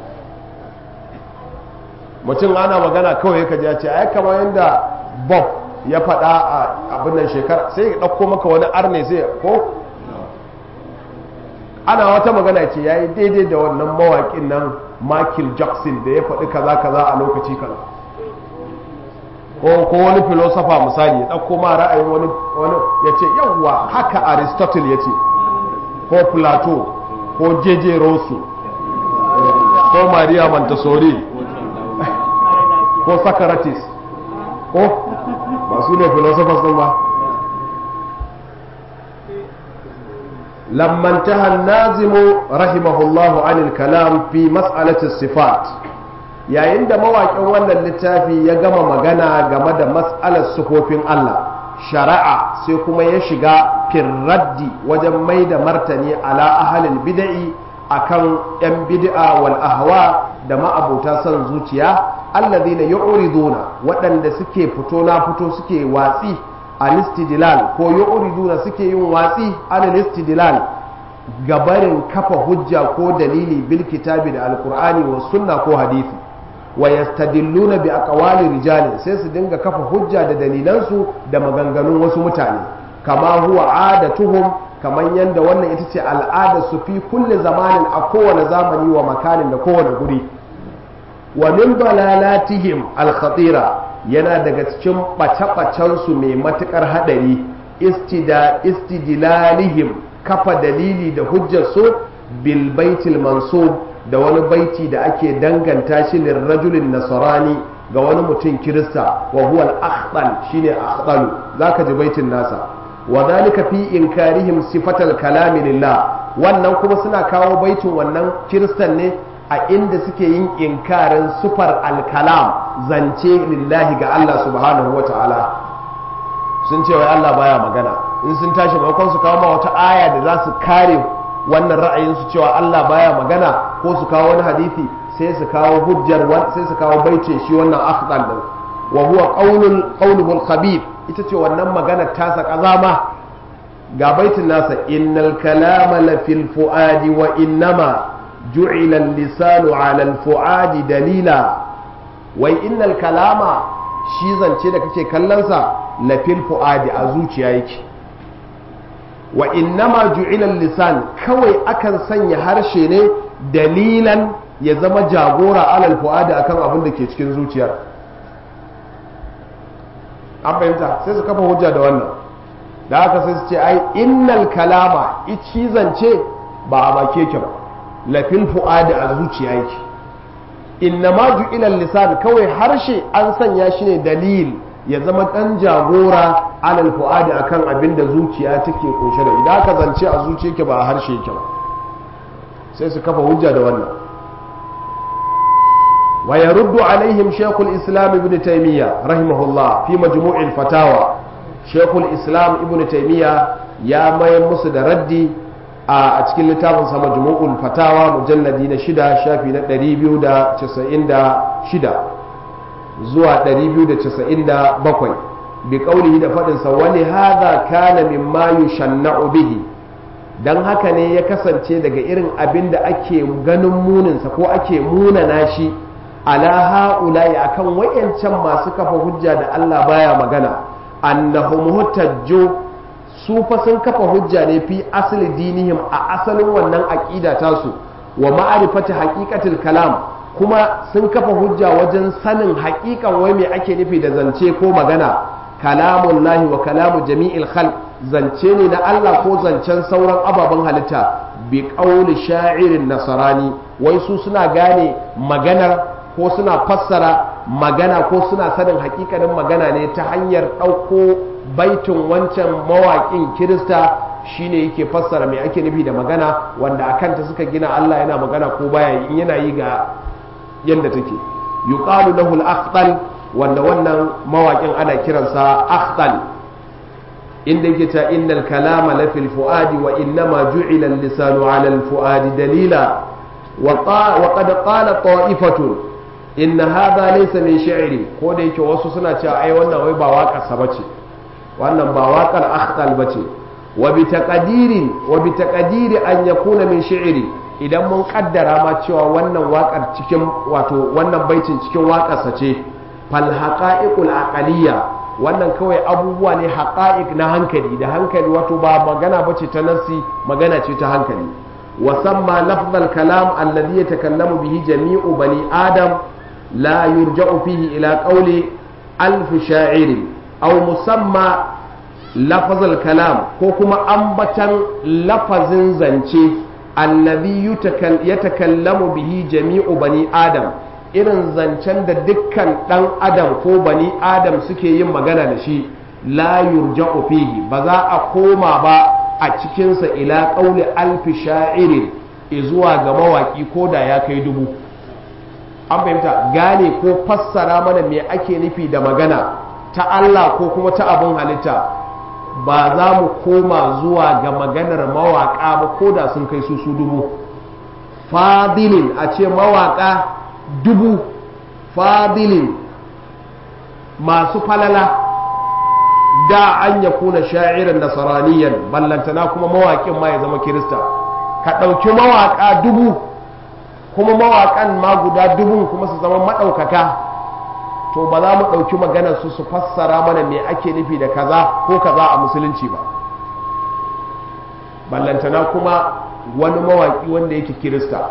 mutum ana magana kawai ka ya ce ai kamar yadda bob ya faɗa a abin nan shekara sai ya ɗauko maka wani arne sai ko ana wata magana ce ya yi daidai da wannan mawaƙin nan michael jackson da ya faɗi kaza kaza a lokaci kaza ko wani filosofa misali ya ɗauko ma ra'ayin wani wani ya ce yawwa haka aristotle ya ce ko plato ko jeje rosu ko maria montessori ko socrates ko ba su ne philosophers ɗin ba لما انتهى النازم رحمه الله عن الكلام في مسألة الصفات yayin da mawaƙin wannan littafi ya gama magana game da matsalar sufofin Allah shari'a sai kuma ya shiga firraddi wajen mai da martani ala ahalin bida'i akan yan bid'a wal ahwa da ma'abuta son zuciya allazina yu'riduna waɗanda suke fito na fito suke watsi al-istidlal ko yu'riduna suke yin watsi al-istidlal gabarin kafa hujja ko dalili bil kitabi da alqur'ani wa sunna ko hadisi wa yastadilluna bi aqwali rijalin sai su dinga kafa hujja da dalilansu da maganganun wasu mutane kama huwa adatuhum kaman yanda wannan ita ce al'adar su fi kulli zamanin a kowane zamani wa makanin da kowane guri wa min dalalatihim al-khatira yana daga cikin ɓace su mai matuƙar haɗari istidlalihim kafa dalili da hujjarsu bil baitil mansub da wani baiti da ake danganta shi lirrajulin nasarani ga wani mutum kirista wa huwa al-akhdal shine akhdalu zaka ji baitin nasa wa dalika fi inkarihim sifatal kalami lillah wannan kuma suna kawo baitin wannan kiristan ne a inda suke yin inkarin sufar alkalam zance lillahi ga Allah subhanahu wa ta'ala sun ce wai Allah baya magana in sun tashi maimakon su kawo ma wata aya da za su kare wannan ra'ayin su cewa Allah baya magana ko su kawo wani hadisi sai su kawo hujjar sai su kawo baitin shi wannan akhdal din wa huwa qaulul qauluhul khabib ita ce wannan magana tasa kazama ga baitin nasa innal kalama la fil fuadi wa innama جعل اللسان على الفؤاد دليلا wai innal kalama shi zance da kake kallonsa lafil fu'adi a zuciya yake wa innama ju'ila lisan kawai akan sanya harshe ne dalilan ya zama jagora alal fu'adi akan abin da ke cikin zuciyar an fahimta sai su kafa hujja da wannan da haka sai su ce ai innal kalama ici zance ba a bake ke ba lafil fu'adi a zuciya yake inna ma ju'ilal lisan kawai harshe an sanya shi ne dalil ya zama dan jagora alal fu'adi akan abin da zuciya take kunshe da idan aka zance a zuciya yake ba a harshe yake ba sai su kafa hujja da wannan wa yaruddu alaihim shaykhul islam ibn taymiya rahimahullah fi majmu'il fatawa shaykhul islam ibn taymiya ya mayar musu da raddi a cikin littafin sa majmu'ul fatawa mujalladi na shida shafi na 296 zuwa 297 bi qaulihi da fadin sa wani hadha kana mimma yushanna'u bihi dan haka ne ya kasance daga irin abin da ake ganin muninsa ko ake munana shi ala ha'ula'i akan wayancan masu kafa hujja da Allah baya magana annahum hutajju su fa sun kafa hujja ne fi asali dinihim a asalin wannan aqida tasu wa ma'rifati haqiqatil kalam kuma sun kafa hujja wajen sanin haƙiƙan wai me ake nufi da zance ko magana kalamun lahi wa kalamu jami'il khalq zance ne na Allah ko zancen sauran ababen halitta bi ƙauli sha'irin nasarani wai su suna gane maganar ko suna fassara magana ko suna sanin hakikanin magana ne ta hanyar ɗauko baitin wancan mawaƙin kirista shine yake fassara mai ake nufi da magana wanda a kanta suka gina Allah yana magana ko baya in yana yi ga yadda take yuqalu lahu al wanda wannan mawaƙin ana kiransa akhtal inda yake ta innal kalama la fil fuadi wa innama ju'ila al-lisanu 'ala al-fuadi dalila wa qad qala ta'ifatun inna hadha laysa min shi'ri ko da yake wasu suna cewa ai wannan wai ba waƙar sa bace wannan ba waƙar akhtal bace wa bi taqdirin wa bi taqdiri an yakuna min shi'ri idan mun kaddara ma cewa wannan waƙar cikin wato wannan baitin cikin waƙar sa ce fal haqa'iqul aqaliyya wannan kawai abubuwa ne haƙa'iq na hankali da hankali wato ba magana bace ta nafsi magana ce ta hankali wa samma lafzal kalam alladhi yatakallamu bihi jami'u bani adam la yurja'u fihi ila qawli alf sha'ir aw musamma lafzal kalam ko kuma ambatan lafazin zance alladhi yatakallamu bihi jami'u bani adam irin zancen da dukkan ɗan adam ko bani adam suke yin magana da shi la yurja'u fihi ba za a koma ba a cikinsa ila ƙauli alfi sha'irin zuwa ga mawaƙi ko da ya kai dubu an fahimta gane ko fassara mana me ake nufi da magana ta Allah ko kuma ta abin halitta ba za mu koma zuwa ga maganar mawaƙa ba ko da sun kai su su dubu fadilin a ce mawaƙa dubu fadilin masu falala da an ya kuna sha'irin nasaraniyan ballantana kuma mawaƙin ma ya zama kirista ka ɗauki mawaƙa dubu kuma mawaƙan ma guda dubun kuma su zama maɗaukaka to ba za mu ɗauki maganar su su fassara mana me ake nufi da kaza ko kaza a musulunci ba ballantana kuma wani mawaƙi wanda yake kirista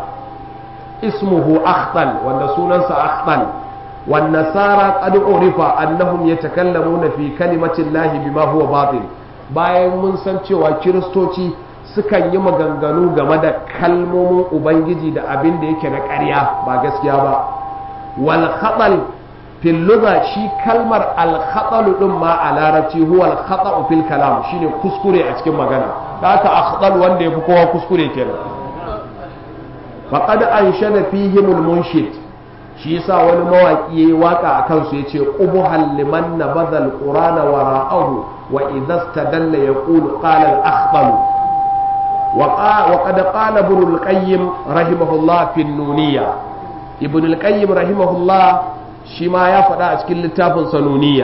اسمه أخطل وأن سننس أخطل والنصارى قد عرف أنهم يتكلمون في كلمة الله بما هو باطل bayan mun san cewa kiristoci sukan yi maganganu game da kalmomin ubangiji da abin da yake na ƙarya ba gaskiya ba wal khatal fil lugha shi kalmar al khatal din ma a larabci huwa al khata'u fil kalam shine kuskure a cikin magana da haka akhtal wanda yafi kowa kuskure kenan faƙad an shana fihimul munshid shi yasa wani mawaƙi yayi waka a kansu yace qubuhal liman nabadha alqur'ana wara'ahu wa idha istadalla yaqulu qala al-akhbal wa qad qala ibn al-qayyim rahimahullah fi an-nuniyya ibn al-qayyim rahimahullah shi ma ya faɗa a cikin littafin sanuniya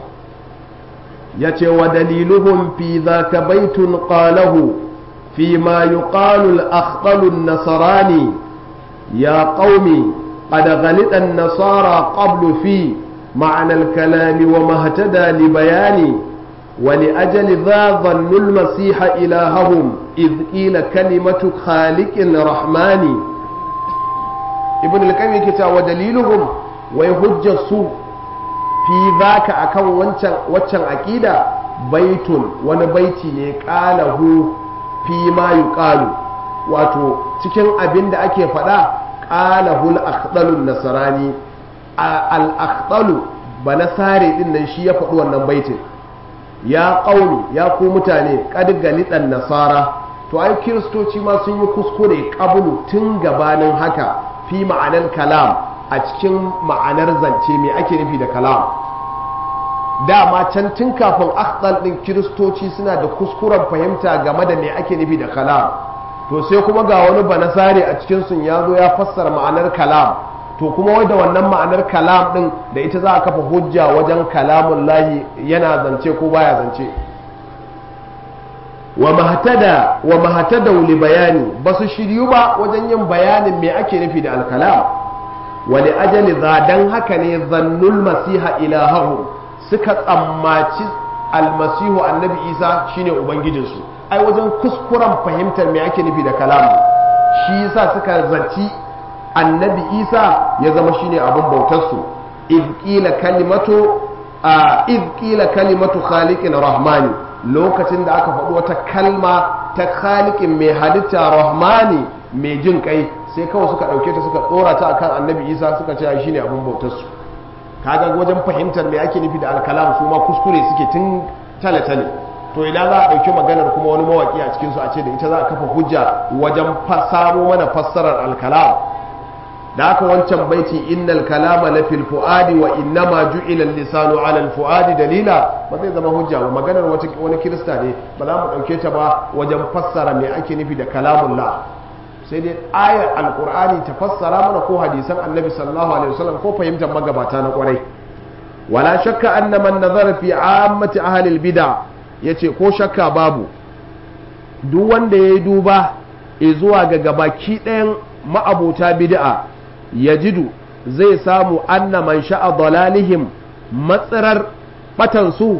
yace wa daliluhum fi dhaka baitun qalahu فيما يقال الأخطل النصراني يا قوم قد غلط النصارى قبل في معنى الكلام وما اهتدى لبيان ولأجل ذا ظن المسيح إلههم إذ قيل كلمة خالق الرحمن ابن القيم كتاب ودليلهم ويهج السوء في ذاك أكون وچن أكيدا بيت ونبيتي قاله fi ma yuqalu wato cikin abin da ake faɗa qalahul akhdalun nasarani al akhdalu ba nasare din nan shi ya faɗi wannan baitin ya qauli ya ku mutane qad galidan nasara to ai kiristoci ma sun yi kuskure qablu tun gabanin haka fi ma'anar kalam a cikin ma'anar zance me ake nufi da kalam dama can tun kafin akhdal din kiristoci suna da kuskuren fahimta game da me ake nufi da kalam to sai kuma ga wani banasare a cikin sun ya zo ya fassara ma'anar kalam to kuma wadda wannan ma'anar kalam din da ita za a kafa hujja wajen kalamun lahi yana zance ko baya zance wa mahtada wa mahtada li bayani ba su shiryu ba wajen yin bayanin me ake nufi da alkalam wa li ajali zadan haka ne zannul masiha ilahahu suka tsammaci almasihu annabi isa shine ubangijinsu ai wajen kuskuren fahimtar me ake nufi da kalamu shi yasa suka zaci annabi isa ya zama shine abin bautarsu idh qila kalimatu a idh qila kalimatu khaliqin rahmani lokacin da aka faɗi wata kalma ta khaliqin mai halitta rahmani mai jin kai sai kawai suka ɗauke ta suka ɗora ta akan annabi isa suka ce shi ne abin bautar su kaga wajen fahimtar me ake nufi da alkalam su ma kuskure suke tun tale-tale to idan za a ɗauki maganar kuma wani mawaƙi a cikinsu a ce da ita za a kafa hujja wajen samo mana fassarar alkalam da aka wancan baiti innal kalama la fil fuadi wa innama ju'ila lisanu ala al fuadi dalila ba zai zama hujja ba maganar wani kirista ne ba za mu ɗauke ta ba wajen fassara me ake nufi da kalamullah sai dai ayar alkur'ani ta fassara mana ko hadisan annabi sallallahu alaihi wasallam ko fahimtar magabata na kwarai wala shakka anna man nazara fi ammati ahli albid'a yace ko shakka babu duk wanda yayi duba zuwa ga gabaki ɗayan ma'abuta bid'a yajidu zai samu anna man sha'a dalalihim matsirar batan su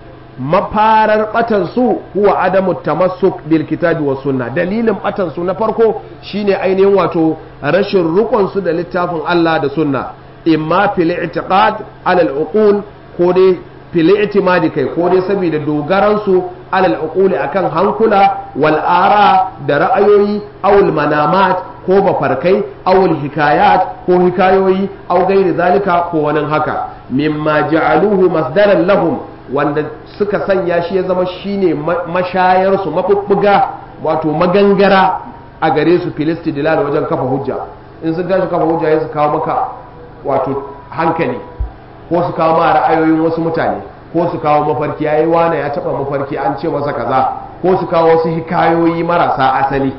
mafarar batansu huwa adamu tamassuk bil kitabi was sunna dalilin batansu na farko shine ainihin wato rashin rukun su da littafin Allah da sunna imma fil i'tiqad ala al uqul ko dai fil i'timadi kai ko dai saboda dogaran su ala al uquli akan hankula wal ara da ra'ayoyi aw al manamat ko bafarkai aw al hikayat ko hikayoyi aw gairi zalika ko wani haka mimma ja'aluhu masdaran lahum wanda suka sanya shi ya zama shine mashayarsu mafuffuga wato magangara a gare su filisti dilal wajen kafa hujja in sun tashi kafa hujja ya su kawo maka wato hankali ko su kawo ma ra'ayoyin wasu mutane ko su kawo mafarki yayi wane ya taba mafarki an ce masa kaza ko su kawo wasu hikayoyi marasa asali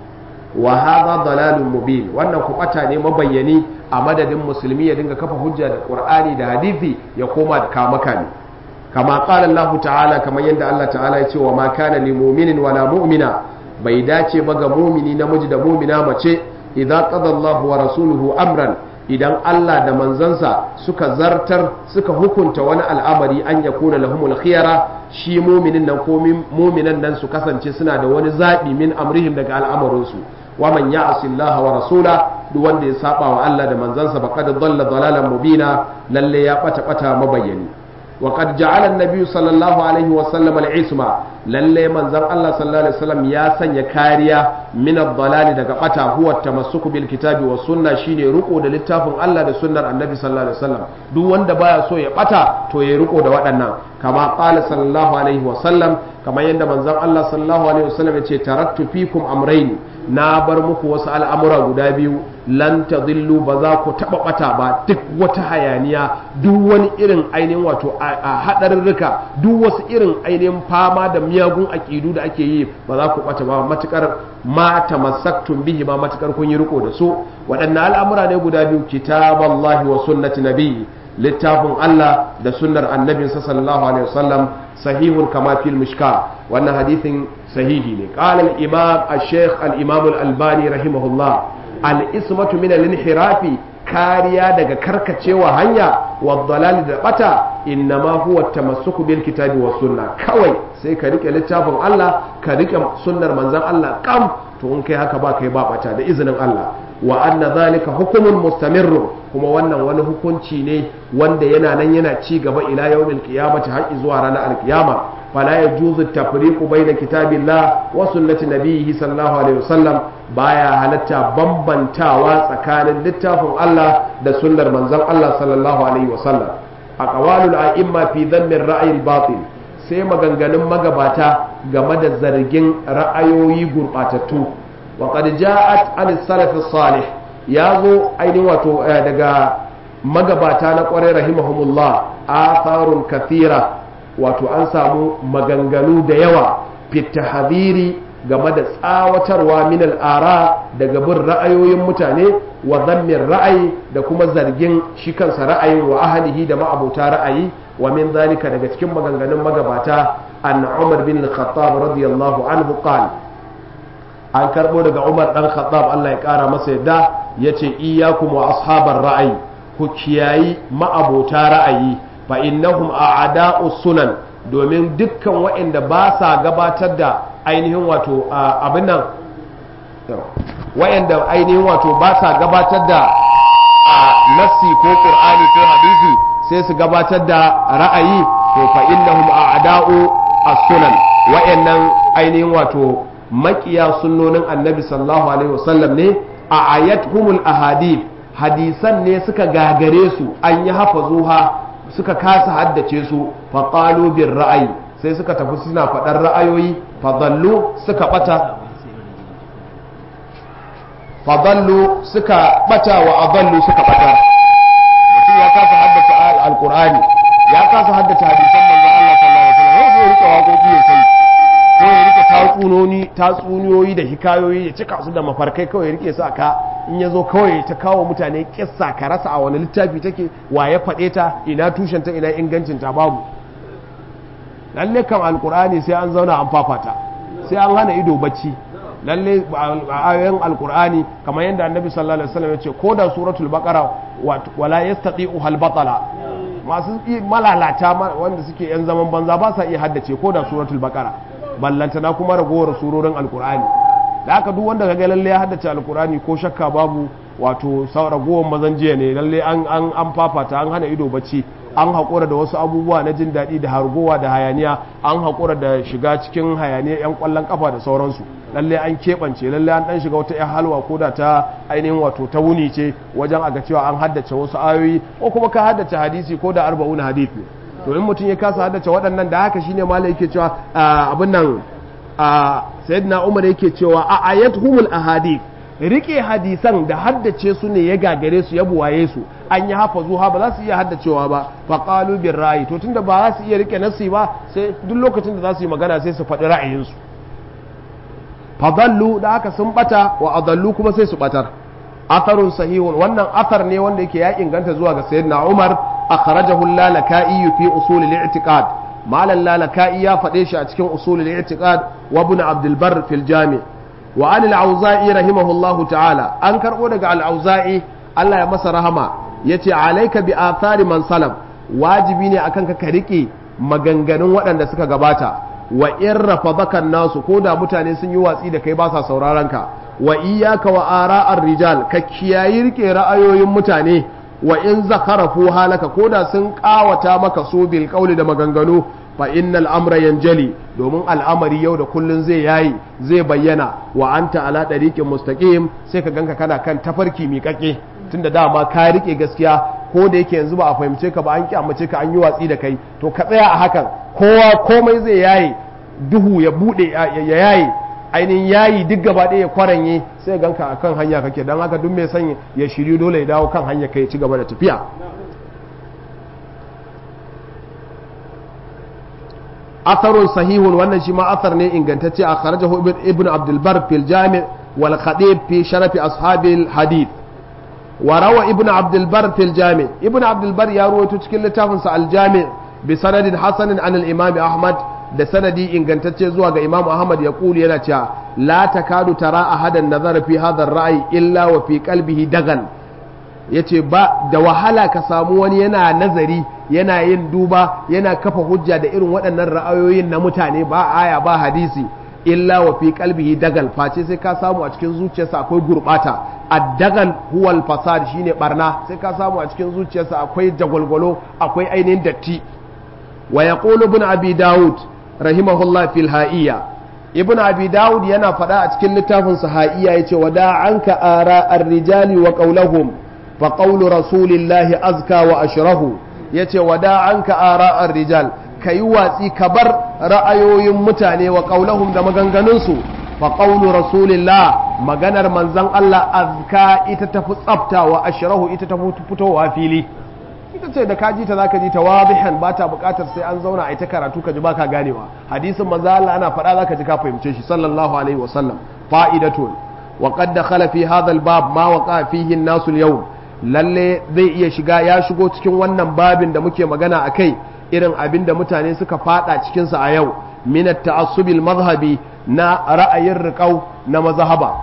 wa hadha dalalun mubin wannan kubata ne mabayyani a madadin musulmi ya dinga kafa hujja da qur'ani da hadisi ya koma da kama kame kama qala Allah ta'ala kamar yadda Allah ta'ala ya ce wa ma kana lil mu'minin wala mu'mina bai dace ba ga mu'mini namiji da mu'mina mace idan qada Allah wa rasuluhu amran idan Allah da manzansa suka zartar suka hukunta wani al'amari an yakuna lahumul khiyara shi mu'minin nan ko mu'minan nan su kasance suna da wani zabi min amrihim daga al'amarinsu wa man ya'si Allah wa rasula duk wanda ya saba wa Allah da manzansa faqad dalla dalalan mubina lalle ya bata bata mabayyani وقد جعل النبي صلى الله عليه وسلم العصمة lalle manzon Allah sallallahu alaihi wasallam ya sanya kariya min ad-dalali daga bata huwa tamassuku bil kitabi was sunna shine riko da littafin Allah da sunnar annabi sallallahu alaihi wasallam duk wanda baya so ya bata to ya riko da waɗannan kama qala sallallahu alaihi wasallam kama yadda manzon Allah sallallahu alaihi wasallam yace taraktu fikum amrayn na bar muku wasu al'amura guda biyu lan tadillu ba za ku taba bata ba duk wata hayaniya duk wani irin ainihin wato a hadarurruka duk wasu irin ainihin fama da miyagun aƙidu da ake yi ba za ku ɓata ba matukar ma tamassaktum bihi ma matukar kun yi riko da su waɗannan al'amura ne guda biyu kitaballahi wa sunnati nabiyyi littafin Allah da sunnar annabin sallallahu alaihi wasallam sahihun kama fil mishka wannan hadithin sahihi ne qala al imam al-shaykh al-imam al-albani rahimahullah al-ismatu min al-inhirafi kariya daga karkacewa hanya wa dalali da bata innama huwa tamassuku bil kitabi was sunna kawai sai ka rike littafin Allah ka rike sunnar manzon Allah kam to in kai haka ba kai ba bata da izinin Allah wa anna zalika hukumun mustamirru kuma wannan wani hukunci ne wanda yana nan yana ci gaba ila yawmil qiyamati har zuwa ranar alkiyama fala yajuzu tafriqu baina kitabillah wa sunnati nabiyhi sallallahu alaihi wasallam baya halatta bambantawa tsakanin littafin Allah da sunnar manzon Allah sallallahu alaihi wasallam aqwalul a'imma fi dhammi ar-ra'yi al-batil sai maganganun magabata game da zargin ra'ayoyi gurbatattu wa qad ja'at an salaf salih ya zo ainihin wato daga magabata na kwarai rahimahumullah atharun kathira wato an samu maganganu da yawa fitahadiri game da tsawatarwa min al'ara daga bin ra'ayoyin mutane wa zammin ra'ayi da kuma zargin shi kansa ra'ayin wa ahalihi da ma'abuta ra'ayi wa min zalika daga cikin maganganun magabata an umar bin al-khattab radiyallahu anhu qala an karbo daga umar dan khattab Allah ya kara masa yadda yace iyyakum wa ashabar ra'ayi ku kiyayi ma'abota ra'ayi fa innahum a'da'us sunan domin dukkan waɗanda ba sa gabatar da ainihin wato abin nan waɗanda ainihin wato ba sa gabatar da nassi ko qur'ani ko hadisi sai su gabatar da ra'ayi to fa innahum a'da'u as-sunan wa'annan ainihin wato makiya sunnonin annabi sallallahu alaihi wasallam ne a ayathumul ahadith hadisan ne suka gagare su an yi hafazuha suka kasa haddace su faqalu bir ra'ayi sai suka tafi suna faɗar ra'ayoyi fadallu suka bata fadallu suka bata wa adallu suka bata mutum ya kasa haddace alqur'ani ya kasa haddace hadisan manzon Allah sallallahu alaihi wasallam sai rika waƙoƙi ya kai ko ya rike tatsunoni tatsuniyoyi da hikayoyi ya cika su da mafarkai kawai ya rike su aka in ya zo kawai ta kawo mutane kissa ka rasa a wani littafi take wa ya faɗe ta ina tushenta ina ingancin ta babu lalle kam alkur'ani sai an zauna an fafata sai an hana ido bacci lalle a ayoyin alkur'ani kamar yadda annabi sallallahu alaihi wasallam ya ce ko da suratul baqara wala yastati'u hal batala masu malalata wanda suke yan zaman banza ba sa iya haddace ko da suratul baqara ballantana kuma ragowar surorin alkur'ani da haka duk wanda kaga lalle ya haddace alkur'ani ko shakka babu wato ragowar mazan jiya ne lalle an an an fafata an hana ido bacci an haƙura da wasu abubuwa na jin daɗi da hargowa da hayaniya an haƙura da shiga cikin hayaniya 'yan ƙwallon ƙafa da sauransu lalle an keɓance lalle an ɗan shiga wata 'yan halwa ko da ta ainihin wato ta wuni ce wajen aga cewa an haddace wasu ayoyi ko kuma ka haddace hadisi ko da arba'un hadisi to in mutum ya kasa haddace waɗannan da haka shine malai yake cewa abin nan sayyidina umar yake cewa a ayathumul ahadith rike hadisan da haddace su ne ya gagare su ya buwaye su an yi hafa zuha ba za su iya haddacewa ba fa qalu bir ra'yi to tunda ba za su iya rike nasi ba sai duk lokacin da za su yi magana sai su faɗi ra'ayinsu fadallu da haka sun bata wa adallu kuma sai su batar atharun sahihun wannan athar ne wanda yake ya inganta zuwa ga sayyidina Umar akhrajahu lalaka'i fi usul al-i'tiqad malan lalaka'i ya faɗe shi a cikin usul al-i'tiqad wa ibn abdul barr fil jami' wa an al-auza'i rahimahullahu ta'ala an karbo daga al-auza'i Allah ya masa rahama yace alayka bi athari man salam wajibi ne akan ka rike maganganun waɗanda suka gabata wa in rafadaka nasu ko da mutane sun yi watsi da kai ba sa sauraron ka wa iyyaka wa ara'ar rijal ka kiyayi rike ra'ayoyin mutane wa in zakarafu halaka ko da sun kawata maka su bil qawli da maganganu fa innal amra yanjali domin al'amari yau da kullun zai yayi zai bayyana wa anta ala dariqin mustaqim sai ka ganka kana kan tafarki miƙaƙe tunda dama ka rike gaskiya ko da yake yanzu ba a fahimce ka ba an kyamace ka an yi watsi da kai to ka tsaya a hakan kowa komai zai yayi duhu ya bude ya yayi ainihin yayi duk gaba ɗaya ya kwaranye sai ganka akan hanya kake don haka duk mai son ya shiryu dole ya dawo kan hanya kai ci gaba da tafiya atharun sahihun wannan shi ma athar ne ingantacce a kharajahu ibn abdul bar fil jami' wal khatib fi sharafi ashabil hadith wa rawa ibn abdul bar fil jami' ibn abdul bar ya rawaito cikin littafin sa al jami' bi sanadin hasanin an al imam ahmad da sanadi ingantacce zuwa ga imam ahmad ya kuli yana cewa la takadu tara ahadan nazara fi hadha ar-ra'yi illa wa fi qalbihi dagan yace ba da wahala ka samu wani yana nazari yana yin duba yana kafa hujja da irin waɗannan ra'ayoyin na mutane ba aya ba hadisi illa wa fi qalbihi dagal face sai ka samu a cikin zuciyarsa akwai gurbata ad-dagal huwa al-fasad shine barna sai ka samu a cikin zuciyarsa akwai jagwalgwalo akwai ainihin datti wa yaqulu ibn abi daud rahimahullah fil ha'iyya ibn abi daud yana faɗa a cikin littafin sa ha'iyya yace wada anka ara ar-rijali wa qawluhum fa qawlu rasulillahi azka wa ashrahu yace wada anka ara ar-rijal kayi watsi ka bar ra'ayoyin mutane wa qawluhum da maganganun su fa qawlu rasulillah maganar manzon Allah azka ita tafi tsafta wa ashrahu ita tafi fitowa fili ita ce da kaji ta zaka ji ta wadihan ba ta bukatar sai an zauna a ita karatu ka ji ba ka ganewa hadisin manzo Allah ana faɗa zaka ji ka fahimce shi sallallahu alaihi wa sallam fa'idatun wa qad dakhala fi hadha al-bab ma waqa fihi an-nasu al-yawm lalle zai iya shiga ya shigo cikin wannan babin da muke magana akai irin abin da mutane suka fada cikin sa a yau min at-ta'assub al-madhhabi na ra'ayin riqau na mazhaba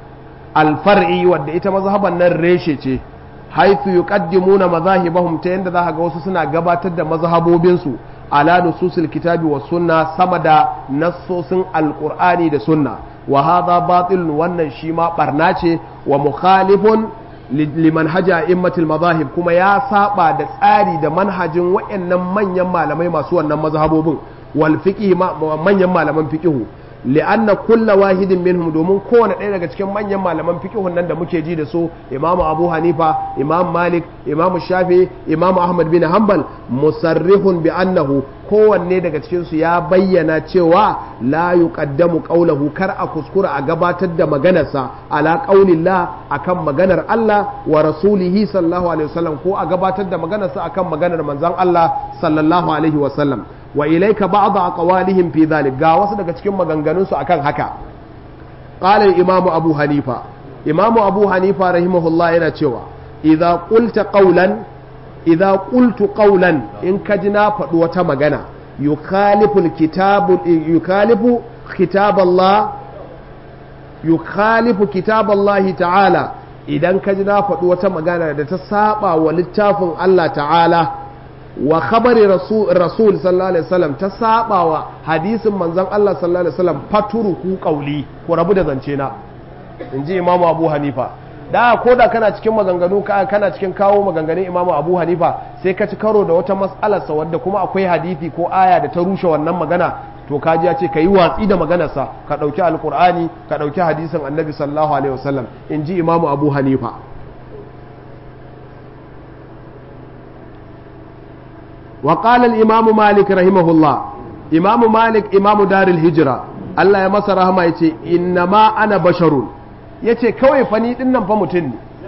al-far'i wadda ita mazhaban nan reshe ce haithu yuqaddimuna mazahibahum ta yanda za ga wasu suna gabatar da mazhabobinsu ala nususil kitabi wa sunna sama da nassosin alqur'ani da sunna wa hadha batil wannan shi ma barna ce wa mukhalifun liman haja immatil mazahib kuma ya saba da tsari da manhajin wayannan manyan malamai masu wannan mazhabobin wal fiqh manyan malaman fiqh li'anna kulla wahidin minhum domin kowane ɗaya daga cikin manyan malaman fiqhun nan da muke ji da su imamu abu hanifa imam malik imamu shafi imamu ahmad bin hanbal musarrihun bi annahu kowanne daga cikin su ya bayyana cewa la yuqaddamu qawluhu kar a kuskura a gabatar da maganarsa ala qaulillah akan maganar Allah wa rasulihi sallallahu alaihi wasallam ko a gabatar da maganarsa akan maganar manzon Allah sallallahu alaihi wasallam wa ilaika ba'd aqwalihim fi dhalik ga wasu daga cikin maganganun su akan haka qala imamu abu hanifa imamu abu hanifa rahimahullah yana cewa idza qulta qawlan idza qultu qawlan in ka ji na faɗi wata magana yukhalifu alkitabu yukhalifu kitab Allah yukhalifu kitab Allah ta'ala idan ka ji na faɗi wata magana da ta saba wa littafin Allah ta'ala wa khabari rasul sallallahu alaihi wasallam ta saba wa hadisin manzon Allah sallallahu alaihi wasallam faturu ku qauli ku rabu da zance na inji imamu abu hanifa da ko da kana cikin maganganu kana cikin kawo maganganun imamu abu hanifa sai ka ci karo da wata mas'alarsa wadda kuma akwai hadisi ko aya da ta rushe wannan magana to kaji ya ce ka yi watsi da maganarsa ka ɗauki alkur'ani ka ɗauki hadisin annabi sallallahu alaihi wasallam in ji imamu abu hanifa وقال الإمام مالك رحمه الله إمام مالك إمام دار الهجرة الله يا مسا رحمه يتي إنما أنا بشر يتي كوي فني إنم فمتن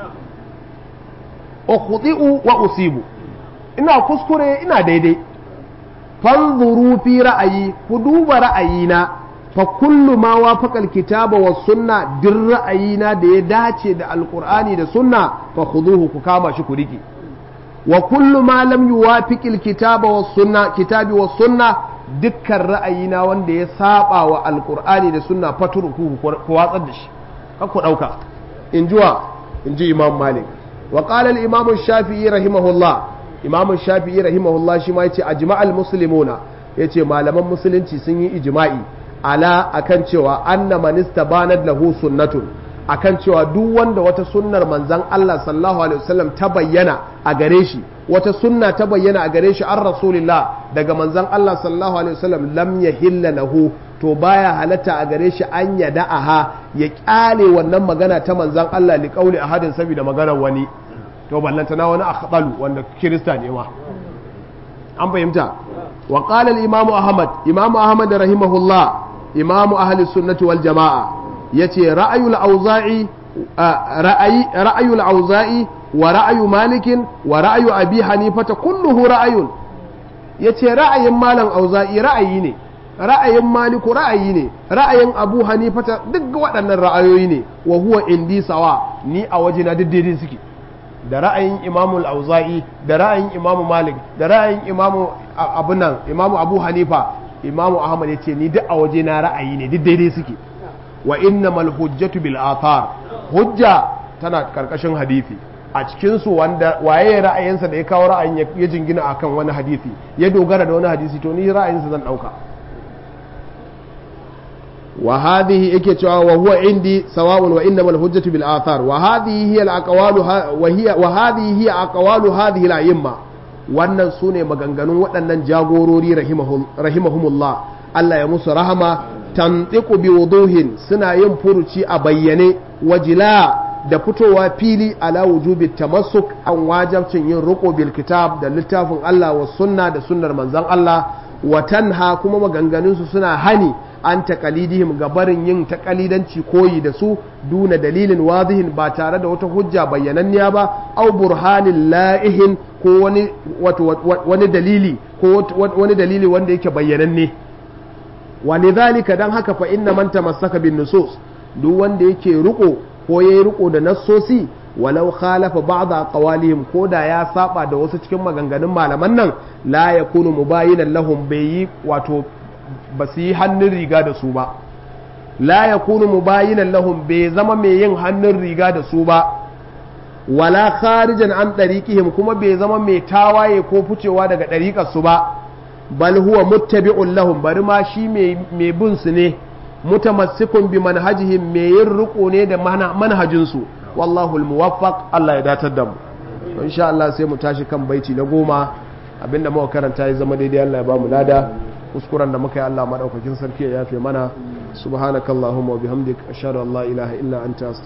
أخطئ وأصيب إنا كسكري إنا ديدي فانظروا في رأيي فدوب رأينا فكل ما وافق الكتاب والسنة در رأينا دي داتي دا القرآن دا سنة فخذوه كما شكريكي wa kullu ma lam yuwafiqil kitaba was sunna kitabi was sunna dukkan ra'ayina wanda ya saba wa alqur'ani da sunna fatruku ku watsar da shi kar ku dauka in jiwa in ji imam malik wa qala al imam shafi'i rahimahullah imam shafi'i rahimahullah shi ma yace ajma'al muslimuna yace malaman musulunci sun yi ijma'i ala akan cewa anna man istabanat lahu sunnatun akan cewa duk wanda wata sunnar manzan Allah sallallahu alaihi wasallam ta bayyana a gare shi wata sunna ta bayyana a gare shi an rasulillah daga manzan Allah sallallahu alaihi wasallam lam yahilla lahu to baya halatta a gare shi an yada aha ya kyale wannan magana ta manzan Allah li qauli ahadin saboda maganar wani to ballanta na wani akhdalu wanda kirista ne ma an fahimta wa qala al imamu ahmad imamu ahmad rahimahullah imamu ahli sunnati wal jamaa yace ra'ayul auza'i ra'ayul auza'i wa ra'ayu malikin wa ra'ayu abi hanifata kulluhu ra'ayun yace ra'ayin malam auza'i ra'ayi ne ra'ayin maliku ra'ayi ne ra'ayin abu hanifata duk waɗannan ra'ayoyi ne wa huwa indi sawa ni a wajena duk daidai suke da ra'ayin imamul auza'i da ra'ayin imamu malik da ra'ayin imamu abunan imamu abu hanifa imamu ahmad yace ni duk a wajena ra'ayi ne duk daidai suke wa innamal hujjatu bil athar hujja tana karkashin hadisi a cikin su wanda waye ra'ayinsa da ya kawo ra'ayin ya jingina akan wani hadisi ya dogara da wani hadisi to ni ra'ayinsa zan dauka wa hadhihi yake cewa wa huwa indi sawa'un wa innamal hujjatu bil athar wa hadhihi hiya al aqwalu wa hiya wa hadhihi hiya aqwalu hadhihi al a'imma wannan sune maganganun waɗannan jagorori rahimahumullah Allah ya musu rahama tantiku bi wuduhin suna yin furuci a bayyane wajila da fitowa fili ala wujubi tamassuk an wajabcin yin riko bil kitab da littafin Allah wa sunna da sunnar manzon Allah wa tanha kuma maganganun su suna hani an taqalidihim ga barin yin taqalidanci koyi da su duna dalilin wadihin ba tare da wata hujja bayyananniya ba au burhanin la'ihin ko wani wani dalili ko wani dalili wanda yake bayyananne ولذلك dan haka fa inna man tamassaka bin nusus duk wanda yake riko ko yayi riko da nassosi walau khalafa ba'd aqwalihim ko da ya saba da wasu cikin maganganun malaman nan la yakunu mubayinan lahum bai wato ba su yi hannun riga da su ba la yakunu mubayinan lahum bai zama mai yin hannun riga da su ba wala kharijan an dariqihim kuma bai zama mai tawaye ko ficewa daga dariƙar su ba bal huwa muttabi'un lahum bari ma shi mai bin su ne mutamassikun bi manhajihim mai yin riko ne da manhajin su wallahu almuwaffaq Allah ya datar da mu insha Allah sai mu tashi kan baiti na goma abinda muka karanta ya zama daidai Allah ya ba mu lada kuskuren da muka yi Allah madaukakin sarki ya yafe mana subhanakallahumma wa bihamdik ashhadu an la ilaha illa anta